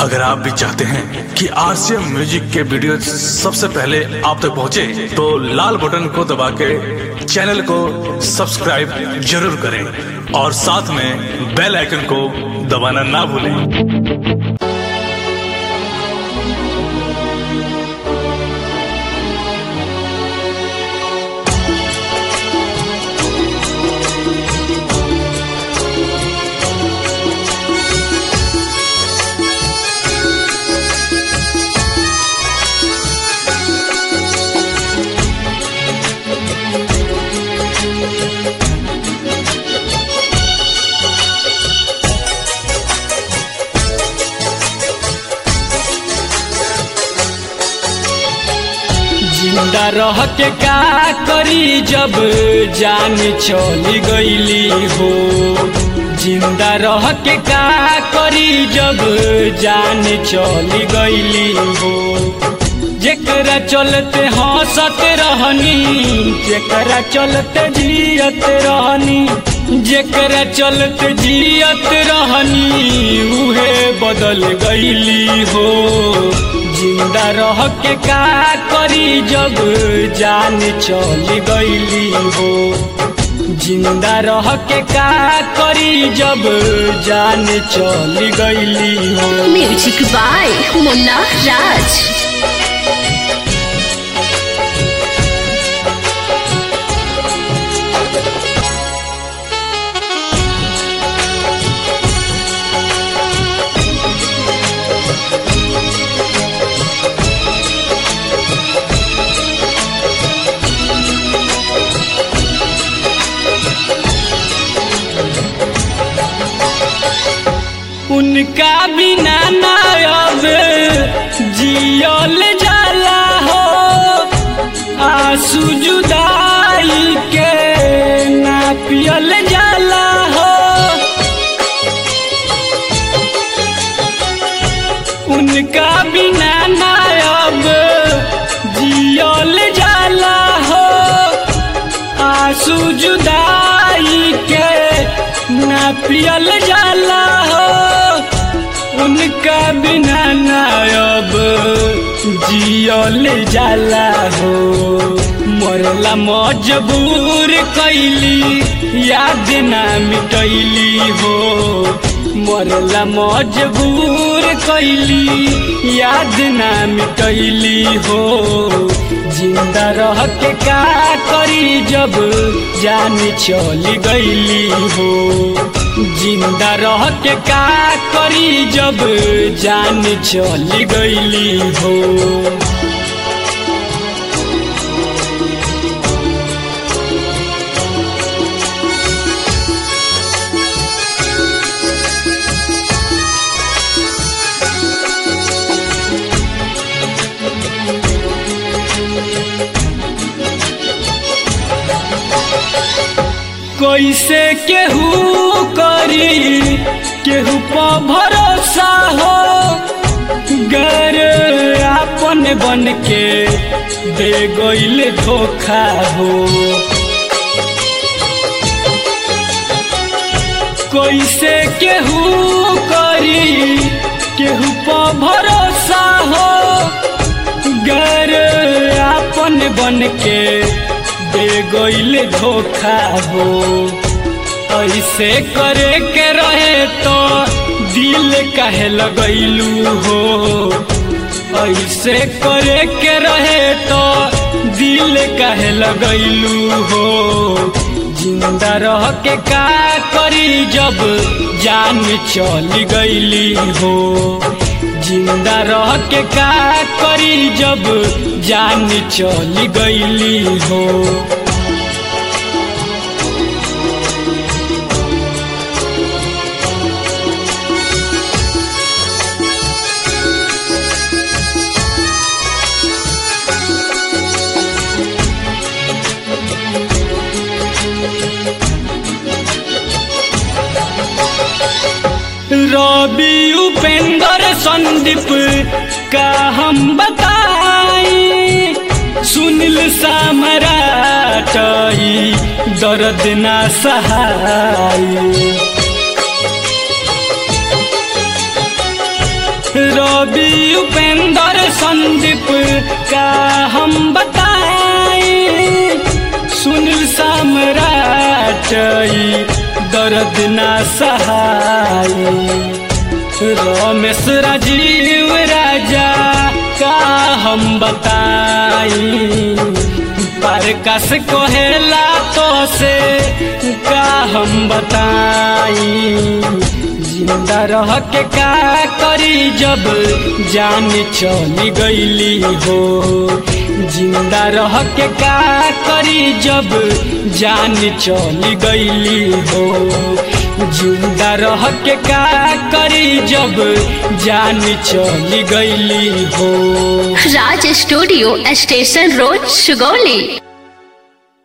अगर आप भी चाहते हैं कि आरसीएम म्यूजिक के वीडियो सबसे पहले आप तक पहुंचे, तो लाल बटन को दबा के चैनल को सब्सक्राइब जरूर करें और साथ में बेल आइकन को दबाना ना भूलें जिंदा रह के का करी जब जान चली गईली हो जिंदा रह के का करी जब जान चली गईली हो जेकरा चलते हंसत रहनी जेकरा चलते जियत रहनी जेकरा चलते जियत रहनी उहे बदल गईली हो जिंदा रह के का करी जब जान चली गईली हो जिंदा रह के का करी जब जान चली गईली हो म्यूजिक बाय मुन्ना राज उनका बिना ना अब जियल जाला हो आंसू जुदाई के ना पियल जाला हो उनका बिना ना अब जियल जाला हो आंसू जुदाई के ना पियल जाला हो उनका बिना ना अब जियल जाला हो मरला मजबूर कैली याद ना मिटैली हो मरला मजबूर कैली याद ना मिटैली हो जिंदा रह के का करी जब जान चली गईली हो जिंदा रह के का करी जब जान चली गईली हो कैसे केहू करी केहू पर भरोसा हो गर आपन बन के दे गईल धोखा हो कैसे केहू करी केहू पर भरोसा हो गर आपन बन के दे गईल धोखा हो ऐसे करे के रहे तो दिल काहे लगैलू हो ऐसे करे के रहे तो दिल काहे लगैलू हो जिंदा रह के का करी जब जान चली गईली हो जिंदा रह के का करी जब जान चली गईली हो रवि उपेंद्र संदीप का हम बताई सुनील सामराटई दर्द ना सहाई रवि उपेंद्र संदीप का हम बताएं सुनील सम्राट ई दर्द ना सहाय रमेश राजीव राजा का हम बताई प्रकाश कोहेला तो से का हम बताई जिंदा रह के का करी जब जान चली गईली हो जिंदा रह के का करी जब जान चली गईली हो जिंदा रह के का करी जब जान चली गईली हो Raj studio station road Sugauli